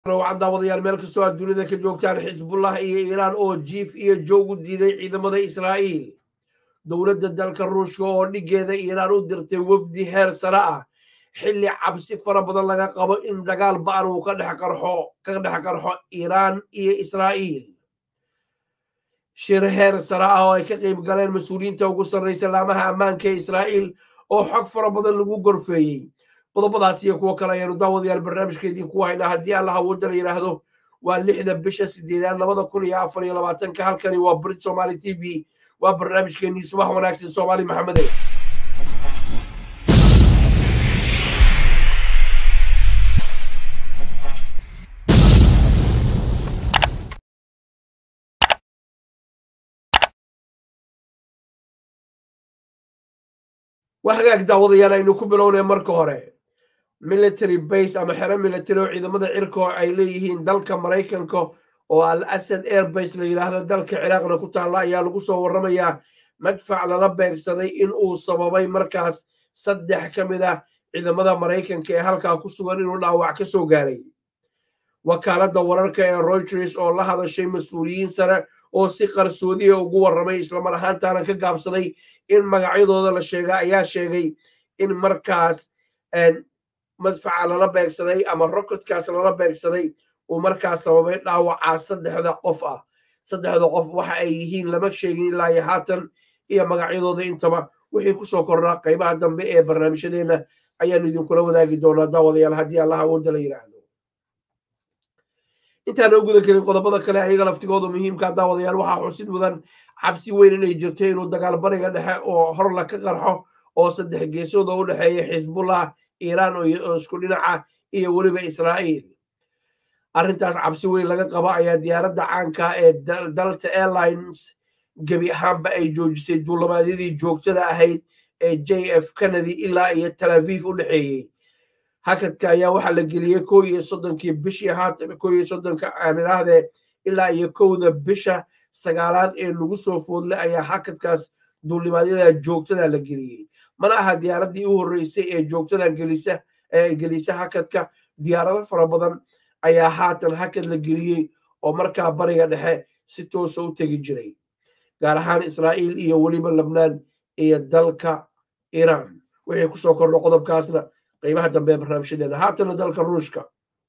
waxaan daawadayaal meel kastoo aad dunida ka joogtaan xisbullah iyo iiraan oo jiif iyo joog u diiday ciidamada israa'iil dowladda dalka ruushka oo dhigeeda iiraan u dirtay wafdi heer sare ah xilli cabsi fara badan laga qabo in dagaal ba'an uu ka dhex qarxo ka dhex qarxo iiraan iyo israa'iil shir heer sare ah oo ay ka qayb galeen mas-uuliyiinta ugu sarraysa laamaha ammaanka ee israa'iil oo xog fara badan lagu gorfeeyey qodobadaas iyo kuwo kale ayaanu daawadayaal barnaamijkeedii ku haynaa haddii allah awoodda la yidhaahdo waa lixda bisha sideedaad labada kun iyo afar iyo labaatanka halkani waa brit somaali t v waa barnaamijkeenii subax wanaagsan soomaali maxamede waa hagaag daawadayaal aynu ku bilownay marka hore military base ama xero military oo ciidamada cirka ay leeyihiin dalka maraykanka oo al asad airbase la yidhaahdo dalka ciraaqna ku taalla ayaa lagu soo warramayaa madfac lala beegsaday in uu sababay markaas saddex ka mid ah ciidamada maraykanka ee halkaa ku sugan inuu dhaawac ka soo gaaray wakaaladda wararka ee reuters oo la hadashay mas-uuliyiin sare oo si qarsoodiya ugu warramay islamar ahaantaana ka gaabsaday in magacyadooda la sheega ayaa sheegay in markaas madfaca lala beegsaday ama rokotkaas lala beegsaday uu markaas sababay dhaawacaa saddexda qof ah saddexda qof waxa ay yihiin lama sheegin ilaa iyo haatan iyo magacyadooda intaba wixii kusoo kordhaa qaybaha dambe ee barnaamijyadeenna ayaanu idinkula wadaagi doonaa daawadayaal haddii allah awoodda la yidhaahdo intaan oo guda gelin qodobada kale ayaga laftigooda muhiimka daawadayaal waxaa xusid mudan cabsi weyn inay jirto inuu dagaal bariga dhexe oo horla ka qarxo oo saddex geesooda u dhexeeya xisbullah iiraan oo isku dhinaca iyo weliba israa'iil arrintaas cabsi weyn laga qaba ayaa diyaaradda caanka ee dalta airlines gebi ahaanba ay joojisay duulamaadyadii joogtada ahayd ee j f kennedy ilaa iyo tel aviv u dhexeeyey hakadka ayaa waxaa la geliyey kow iyo soddonkii bishii haatan kow iyo soddonka aan idhaahdee ilaa iyo kowda bisha sagaalaad ee nagu soo foodle ayaa hakadkaas duulimaadyada joogtada la geliyey mana aha diyaaraddii u horreysay ee joogtada gelisa ee gelisa hakadka diyaarado fara badan ayaa haatan hakad la geliyey oo markaa bariga dhexe si toosa u tegi jiray gaar ahaan israa'iil iyo weliba lebnaan iyo dalka iiraan wixii kusoo kordho qodobkaasna qaybaha dambe ee barnaamijyadeena haatana dalka ruushka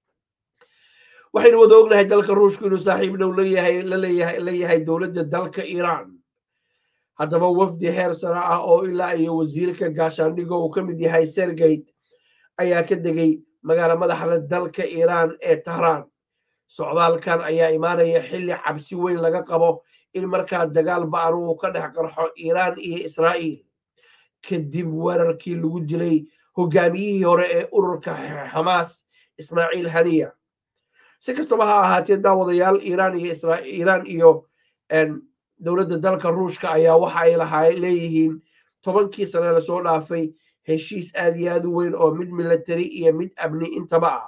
waxaynu wada ognahay dalka ruushku inuu saaxiib dhow leeyahay laleeyahay leeyahay dowladda dalka iiraan haddaba wafdi heer sare ah oo ilaa iyo wasiirka gaashaandhigo uu ka mid yahay sergeyt ayaa ka degay magaala madaxda dalka iiraan ee tahraan socdaalkan ayaa imaanaya xilli cabsi weyn laga qabo in markaa dagaal ba'an uu ka dhex qarxo iiraan iyo israa'iil kadib weerarkii lagu dilay hogaamiyihii hore ee ururka xamaas ismaaciil haniya si kastaba ha ahaatee daawadayaal iiraan iyo iiraan iyo dowladda dalka ruushka ayaa waxa ay lahaa leeyihiin tobankii sane lasoo dhaafay heshiis aad iyo aad u weyn oo mid military iyo mid amni intaba ah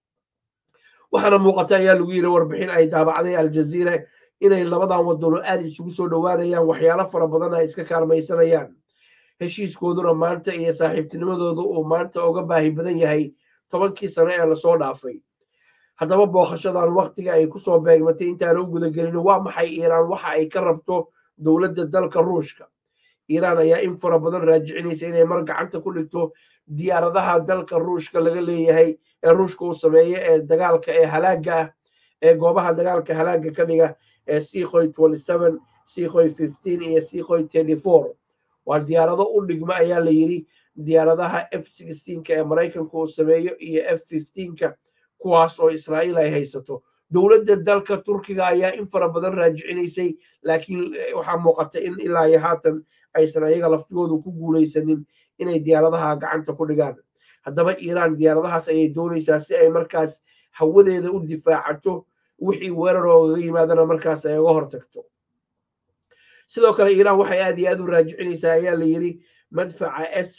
waxaana muuqata ayaa lagu yiri warbixin ay daabacday aljaziira inay labadan wadano aad isugu soo dhowaanayaan waxyaalo fara badan ay iska kaalmaysanayaan heshiiskooduna maanta iyo saaxiibtinimadooda uu maanta uga baahi badan yahay tobankii sane ee lasoo dhaafay haddaba booqashadan waktiga ay kusoo beegmatay intaan u gudagelin waa maxay iiraan waxa ay ka rabto dowladda dalka ruushka iiraan ayaa in fara badan raajicinaysa inay mar gacanta ku dhigto diyaaradaha dalka ruushka laga leeyahay ee ruushka uu sameeyo ee dagaalka ee halaaga ah ee goobaha dagaalka halaaga ka dhiga ee sikhoy sikhoy iyo sikhoy waa diyaarado u dhigma ayaa la yiri diyaaradaha f ka ee maraykanka uu sameeyo iyo f ka kuwaas oo israa'iil ay haysato dowladda dalka turkiga ayaa in fara badan raajicinaysay laakiin waxaa muuqata in ilaa iyo haatan aysan ayaga laftigoodu ku guulaysanin inay diyaaradaha gacanta ku dhigaan haddaba iiraan diyaaradahaas ayay doonaysaa si ay markaas hawadeeda u difaacato wixii weerar oogaga yimaadana markaas ay uga hortagto sidoo kale iiraan waxay aad iyo aad u raajicinaysaa ayaa la yiri madfaca s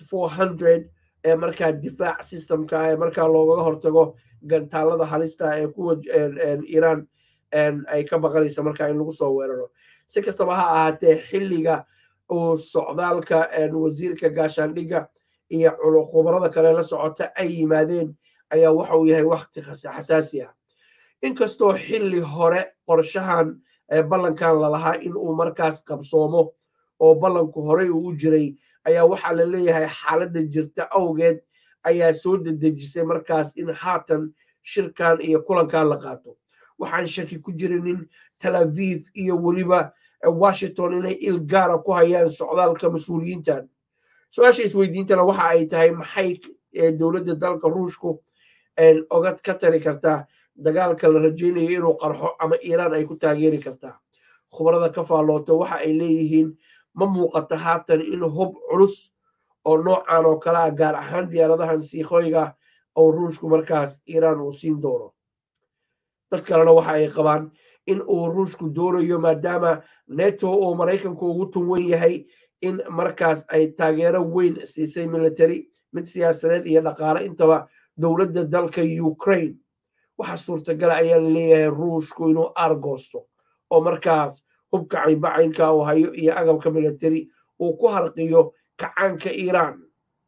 ee markaa difaac systemka ee markaa loogaga hortago gantaalada halista ee kuwa iiraan ay ka baqanaysa markaa in lagu soo weeraro si kastaba ha ahaatee xilliga uu socdaalka wasiirka gaashaandhigga iyo khubarada kale la socota ay yimaadeen ayaa waxa uu yahay wakti xasaasi ah inkastoo xilli hore qorshahan ballankan lalahaa in uu markaas qabsoomo oo ballanku horey uu u jiray ayaa waxaa la leeyahay xaaladda jirta awgeed ayaa soo dedejisay markaas in haatan shirkan iyo kulankan la qaato waxaan shaki ku jirinin tel aviv iyo weliba washington inay il gaara ku hayaan socdaalka mas-uuliyiintan su-aasha isweydiintana waxa ay tahay maxay dowladda dalka ruushku ogad ka tari kartaa dagaalka la rajaynayo inuu qarxo ama iiraan ay ku taageeri kartaa khubarada ka faallooto waxa ay leeyihiin ma muuqato haatan in hub culus oo noocan oo kale ah gaar ahaan diyaaradahan siikhoyga oo ruushku markaas iiraan uu siin doono dad kalena waxa ay qabaan in uu ruushku doonayo maadaama neto oo maraykanku ugu tunwan yahay in markaas ay taageero weyn siisay military mid siyaasadeed iyo dhaqaale intaba dowladda dalka ukraine waxa suurtagala ayaa la leeyahay ruushku inuu aargoosto oo markaas hubka caybacaynka uu hayo iyo agabka military uu ku harqiyo kacaanka iiraan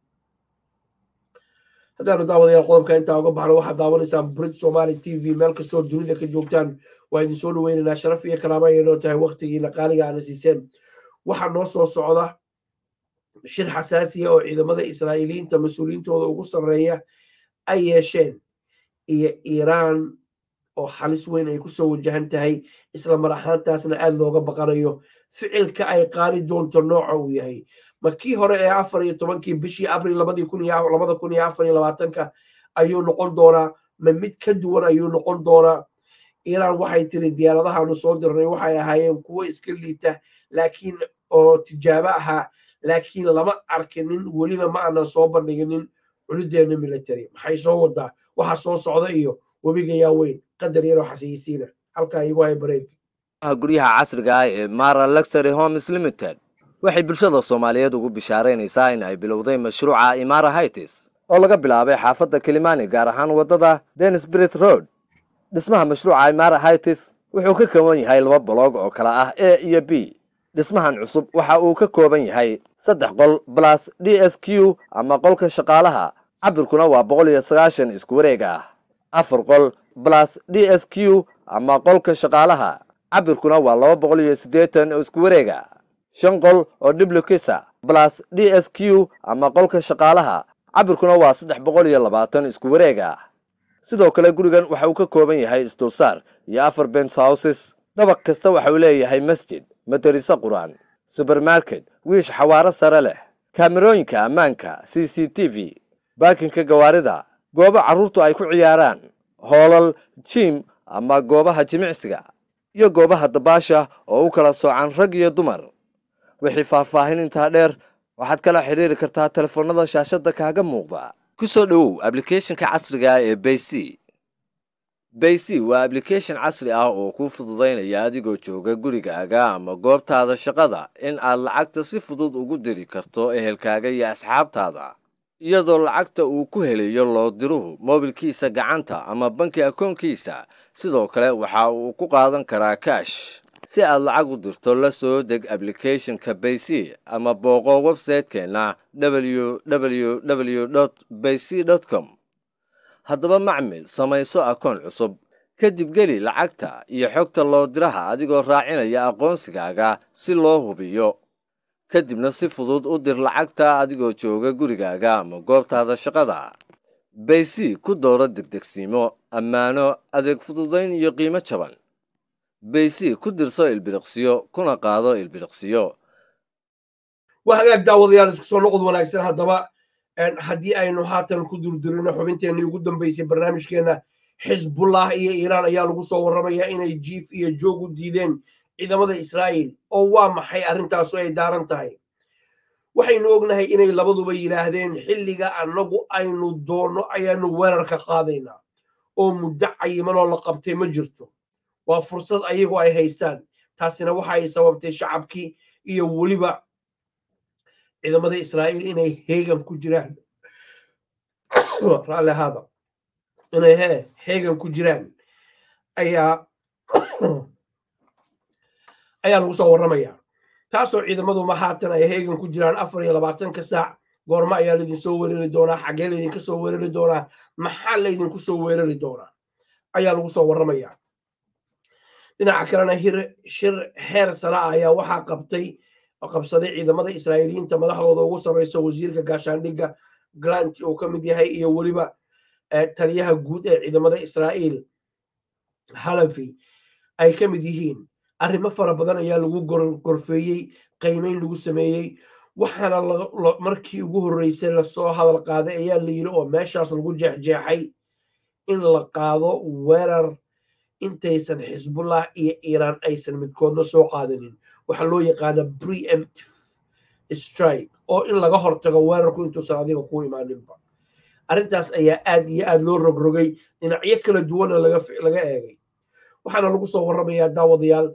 haddaanu daawadayaal qodobka intaa uga baxno waxaad daawanaysaan brit somali t v meel kastoo dunida ka joogtaan waa idin soo dhaweynaynaa sharaf iyo kalaama ayay noo tahay waktigiina qaaliga aana siiseen waxaa noo soo socda shir xasaasiya oo ciidamada israa'iiliyiinta mas-uuliyiintooda ugu sarreeya ay yeesheen iyo iiraan oo halis weyn ay kusoo wajahan tahay isla mar ahaantaasna aad looga baqanayo ficilka ay qaadi doonto nooca uu yahay ma kii hore ee afar iyo tobankii bishii abril labadii kun iyo labada kun iyo afar iyo labaatanka ayuu noqon doonaa ma mid ka duwan ayuu noqon doonaa iiraan waxay tiri diyaaradahaanu soo dirnay waxay ahaayeen kuwo iska liita laakiin oo tijaabo ahaa laakiin lama arkinin weliba ma aanan soo bandhiginin culudeena military maxay soo wadaa waxa soo socda iyo webiga yaa weyn qadar yaroo xasiisiina halkaa igu hay bareeg guryaha casriga ah ee mara luxury homes limited waxay bulshada soomaaliyeed ugu bishaaraynaysaa in ay bilowday mashruuca imara hightis oo laga bilaabay xaafadda kilimani gaar ahaan waddada denisbrit road dhismaha mashruuca imara hightis wuxuu ka kooban yahay laba boloog oo kala ah a iyo b dhismahan cusub waxa uu ka kooban yahay saddex qol balas d s q ama qolka shaqaalaha cabirkuna waa boqol iyo sagaashan isku wareeg ah afar qol balas d s q ama qolka shaqaalaha cabirkuna waa laba boqol iyo siddeetan oo isku wareega shan qol oo dhiblukisa balas d s q ama qolka shaqaalaha cabirkuna waa saddex boqol iyo labaatan isku wareeg ah sidoo kale gurigan waxa uu ka kooban yahay isdulsaar iyo afar bens houses dabaq kasta waxa uu leeyahay masjid madariso qur-aan subermarket wiish xawaaro sare leh kaamerooyinka ammaanka c c t v baakinka gawaarida goobo carruurtu ay ku ciyaaraan hoolal jiim ama goobaha jimicsiga iyo goobaha dabaasha oo u kala soocan rag iyo dumar wixii faahfaahin intaa dheer waxaad kala xidhiiri kartaa telefoonnada shaashadda kaaga muuqda ku soo dhowow ablicathonka casriga ah ee bayc bayc waa ablication casri ah oo kuu fududaynaya adigoo jooga gurigaaga ama goobtaada shaqada in aad lacagta si fudud ugu diri karto ehelkaaga iyo asxaabtaada iyadoo lacagta uu ku helayo loo diruhu moobilkiisa gacanta ama banki akoonkiisa sidoo kale waxa uu ku qaadan karaa kaash si aad lacag u dirto la soo deg ablicathonka bayc ama booqo websaytekeenna www bayc com haddaba macmil samayso akoon cusub kadib geli lacagta iyo xogta loo diraha adigoo raacinaya aqoonsigaaga si loo hubiyo kadibna si fudud u dir lacagta adigoo jooga gurigaaga ama goobtaada shaqada bayc ku dooro degdegsiimo ammaano adeeg fududayn iyo qiimo jaban bayc ku dirso ilbiriqsiyo kuna qaado ilbiriqsiyo waa hagaag daawadayaal isku soo noqod wanaagsan haddaba haddii aynu haatan ku durdurino xubinteenii ugu dambaysay barnaamijkeenna xisbullah iyo iiraan ayaa lagu soo warramayaa inay jiif iyo joog u diideen ciidamada israa'iil oo waa maxay arrintaasu ay daaran tahay waxaynu ognahay inay labaduba yidhaahdeen xilliga annagu aynu doonno ayaanu weerarka qaadaynaa oo muddo cayimanoo la qabtay ma jirto waa fursad ayagu ay haystaan taasina waxa ay sababtay shacabkii iyo weliba ciidamada israa'iil inay heegan ku jiraan raalli ahaada inay hee heegan ku jiraan ayaa ayaa lagu soo warramayaa taasoo ciidamaduma haatan ay heegan ku jiraan afar iyo labaatanka saac goormo ayaa laydin soo weerari doonaa xaggee laydinka soo weerari doonaa maxaa laydinku soo weerari doonaa ayaa lagu soo warramaya dhinaca kalena shir heer sare ah ayaa waxaa qabtay qabsaday ciidamada israa'iiliyiinta madaxdooda ugu sarreysa wasiirka gaashaandhigga glant uu ka mid yahay iyo weliba taliyaha guud ee ciidamada israa'iil halafi ay ka mid yihiin arrimo fara badan ayaa lagu gorfeeyey qiimeyn lagu sameeyey waxaana markii ugu horreysay lasoo hadal qaaday ayaa la yidhi oo meeshaas lagu jeexjeexay in la qaado weerar intaysan xisbullah iyo iiraan aysan midkoodna soo qaadanin waxaa loo yaqaana preemptive strike oo in laga hortago weerarku intuusan adiga ku imaaninba arrintaas ayaa aad iyo aad loo rogrogay dhinacyo kala duwana laga eegay waxaana lagu soo warramayaa daawadayaal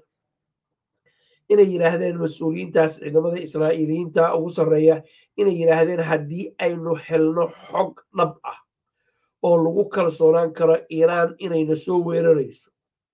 inay yidhaahdeen mas-uuliyiintaas ciidamada israa'iiliyiinta ugu sarreeya inay yidhaahdeen haddii aynu helno xog dhab ah oo lagu kalsoonaan karo iiraan inayna soo weerarayso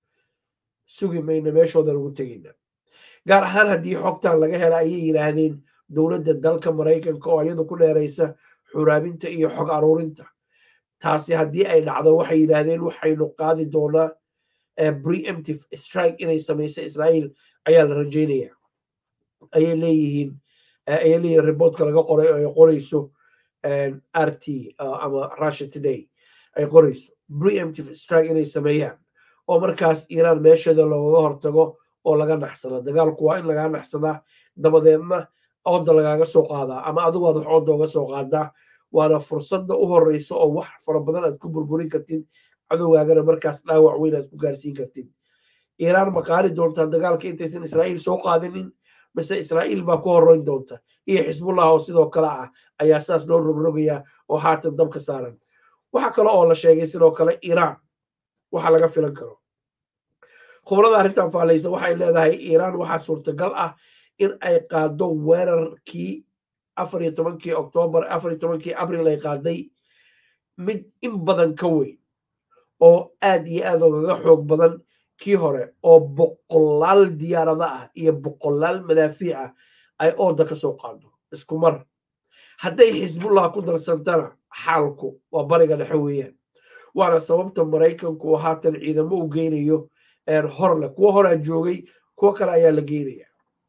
sugi mayna meeshooda lagu tegayna gaar ahaan haddii xogtan laga hela ayay yidhaahdeen dowladda dalka maraykanka oo iyadu ku dheeraysa xuraabinta iyo xog aruurinta taasi haddii ay dhacdo waxay yidhaahdeen waxaynu qaadi doonaa preemptive strike inay samayso israa'iil ayaa la rajaynaya ayay leeyihiin ayay leeyihiin reportka laga qoray oo ay qorayso r t ama russia today ay qorayso preemptive strike inay sameeyaan oo markaas iiraan meesheeda loogaga hortago oo laga naxsada dagaalku waa in lagaa naxsadaa dabadeedna ooda lagaaga soo qaadaa ama adigu aad wax ooda uga soo qaadaa waana fursadda u horeysa oo wax fara badan aad ku burburin kartid cadowgaagana markaas dhaawac weyn aad ku gaarsiin kartid iiraan ma qaari doontaa dagaalka intaysan israa'iil soo qaadinin mise israa'iil baa ku horreyn doonta iyo xisbullah oo sidoo kale ah ayaa saas loo rogrogayaa oo haatan dabka saaran waxa kale oo la sheegay sidoo kale iiraan waxa laga filan karo khubrada arrintan faalaysa waxay leedahay iiraan waxaa suurtagal ah in ay qaado weerarkii afar iyo tobankii oktoobar afar iyo tobankii abril ay qaaday mid in badan ka weyn oo aad iyo aad ogaga xoog badan kii hore oo boqolaal diyaarada ah iyo boqolaal madaafiic ah ay ooda ka soo qaado isku mar hadday xisbullah ku darsantana xaalku waa bariga dhexe weeyaan waana sababta maraykanku oo haatan ciidamo u geynayo horle kuwo horaa joogay kuwo kale ayaa la geynaya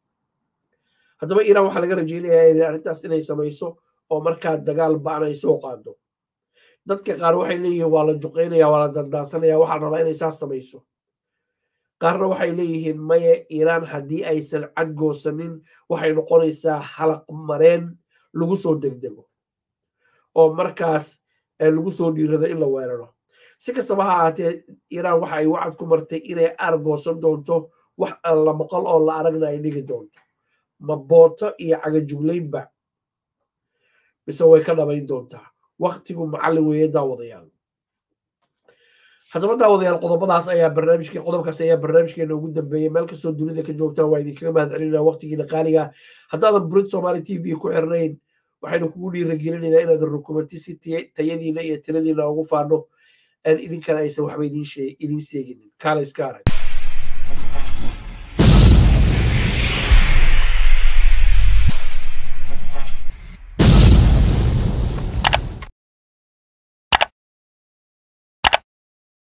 haddaba iiraan waxaa laga rajeynayaa arrintaas inay samayso oo markaa dagaal ba'an ay soo qaado dadka qaar waxay leeyihiin waa la juqeynaya waa la dandaansanaya waxaa rabaa inay saas samayso qaarna waxay leeyihiin maye iiraan haddii aysan cadgoosanin waxay noqonaysaa halaq mareen lagu soo degdego oo markaas lagu soo dhiirado in la weeraro si kastaba ha ahaatee iiraan waxa ay wacad ku martay inay aargoosan doonto wax aan la maqal oo la aragna ay dhigi doonto ma booto iyo cagajuglaynba mise way ka dhabayn doontaa waktigu macallin weeye daawadayaal haddaba daawadayaal qodobadaas ayaa barnaamijkii qodobkaas ayaa barnaamijkeena ugu dambeeyey meel kastoo dunida ka joogtaan waa idinkaga mahad celinaa waqtigiina qaaliga haddaadan burid somaali t v ku xirnayn waxaynu kugu dhiiragelinaynaa inaad rukumanti si tayadiina iyo tiradiina ugu faano idinkana aysan waxba idiin sheeginin kaala iska arag